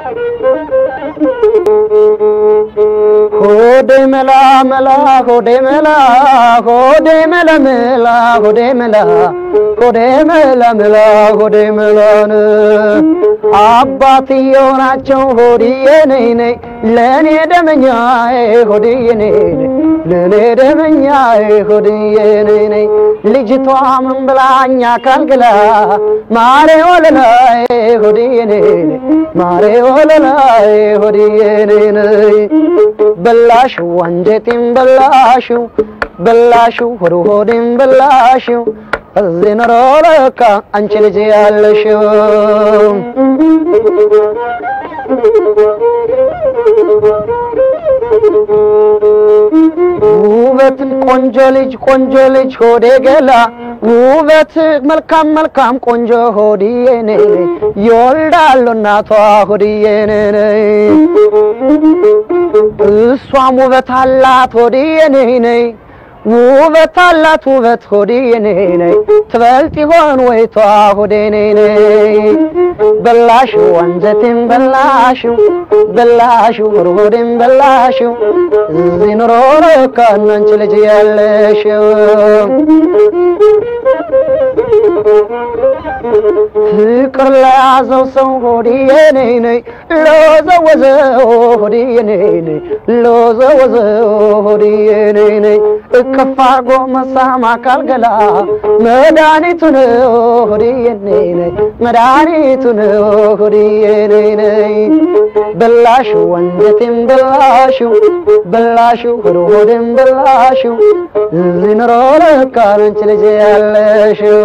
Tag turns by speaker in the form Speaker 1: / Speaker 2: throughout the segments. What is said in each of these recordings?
Speaker 1: ሆዴ መላ መላ ሆዴ መላ ሆዴ መላ መላ ሆዴ መላ ሆዴ መላ መላ ሆዴ መላን አባትየው ናቸው ሆድዬ ነይ ነይ ለእኔ ደመኛዬ ሆድዬ ነይ ነይ ለእኔ ደመኛዬ ሆድዬ ነይ ነይ ልጅቷ ምን ብላኛ ካልግላ ማሬ ወለላዬ ሆድዬ ነይ ነይ ማሬ ወለላዬ ሆድዬ ነይ ነይ በላሽው አንጀቴን በላሽው በላሽው ሆድ ሆዴን በላሽው እዚህ ኖሮ ለካ አንቺ ልጅ ያለሽው ውበትን ቆንጆ ልጅ ቆንጆ ልጅ ሆዴ ገላ ውበት መልካም መልካም ቆንጆ ሆድዬ ነይ ነይ ይወልዳሉ እናቷ ሆድዬ ነይ ነይ እሷም ውበት አላት ሆድዬ ነይ ነይ ውበት አላት ውበት ሆድዬ ነይ ነይ ትበልጥ ይሆን ወይቷ ሆዴ ነይ ነይ በላሽው አንጀቴን በላሽው በላሽው ሆዴን በላሽው እዚህ ኑሮ ለካ አንቺ ልጅ ያለሽው ፍቅር ለያዘው ሰው ሆድዬ ነይ ነይ ለወዘወዘው ሆድዬ ነይ ነይ ለወዘወዘው ሆድዬ ነይ ነይ እቅፍ አርጎ መሳም አካል ገላ መድኃኒቱ ነው ሆድዬ ነይ ነይ መድኃኒቱ ነው ሆድዬ ነይ ነይ በላሽው አንጀቴን በላሽው በላሽው ሆድ ሆዴን በላሽው እዚህ ኑሮ ለካ አንቺ ልጅ ያለሽው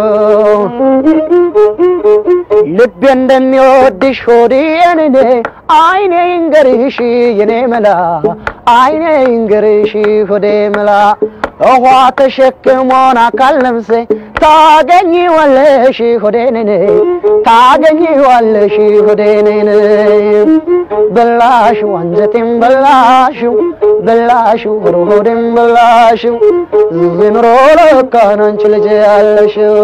Speaker 1: ልቤ እንደሚወድሽ ሆድዬ ነይ ነይ አይኔ ይንገርሽ የኔ መላ አይኔ ይንገርሽ ሆዴ መላ ውሃ ተሸክሞን አካል ነፍሴ ታገኚዋለሽ ሆዴ ነይ ነይ ታገኚዋለሽ ሆዴ ነይ ነይ በላሽው አንጀቴን በላሽው በላሽው ሆድ ሆዴን በላሽው እዚህ ኑሮ ለካ አንቺ ልጅ ያለሽው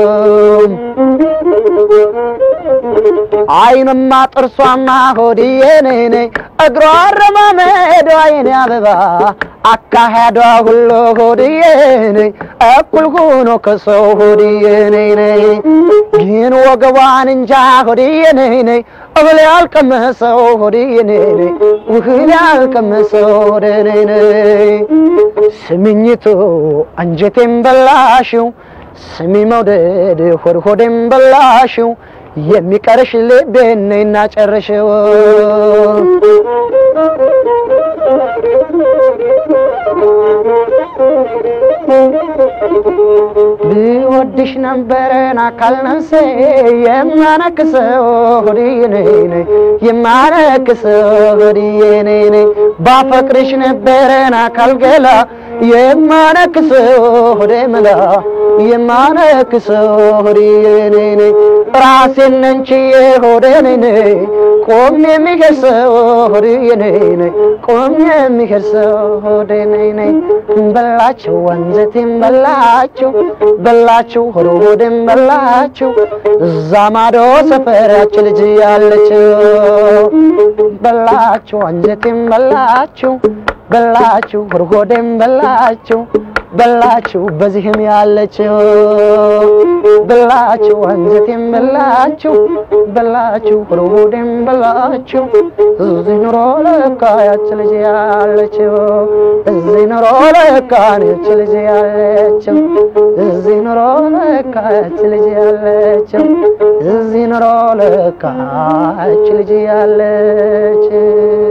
Speaker 1: አይንማ ጥርሷማ ሆድዬ ነይ ነይ እግሯ አረማመዷ የኔ አበባ አካሄዷ ሁሉ ሆድዬ ነይ እኩል ሆኖ ከሰው ሆድዬ ነይ ነይ ግን ወገቧን እንጃ ሆድዬ ነይ ነይ እህል ያልቀመሰው ሆድዬ ነይ ነይ እህል ያልቀመሰው ሆዴ ነይ ነይ ስምኝቱ አንጀቴን በላሽው ስሚ መውደድ ሆድ ሆዴን በላሽው የሚቀርሽ ልቤን ነይና ጨርሽው ብወድሽ ነበረን አካል ነፍሴ የማነክሰው ሆድዬ ነይ ነይ የማነክሰው ሆድዬ ነይ ነይ ባፈቅርሽ ነበረን አካል ገላ የማነክሰው ሆዴ መላ የማነክሰው ሆድዬ ነይ ነይ ራሴን ነንችዬ ሆዴ ነይ ነይ ቆም የሚገርሰው ሆድዬ ነይ ነይ ቆም የሚገርሰው ሆዴ ነይ ነይ በላችሁ አንጀቴን በላችሁ በላችሁ ሆድ ሆዴን በላችሁ እዛ ማዶ ሰፈር ያች ልጅ ያለችው በላችሁ አንጀቴን በላችሁ በላችሁ ሆድ ሆዴን በላችሁ በላችሁ በዚህም ያለችው በላችሁ አንጀቴን በላችሁ በላችሁ ሆድ ሆዴን በላችሁ እዚህ ኑሮ ለካ ያች ልጅ ያለችው እዚህ ኑሮ ለካ ያች ልጅ ያለችው እዚህ ኑሮ ለካ ያች ልጅ ያለችው እዚህ ኑሮ ለካ ያች ልጅ ያለችው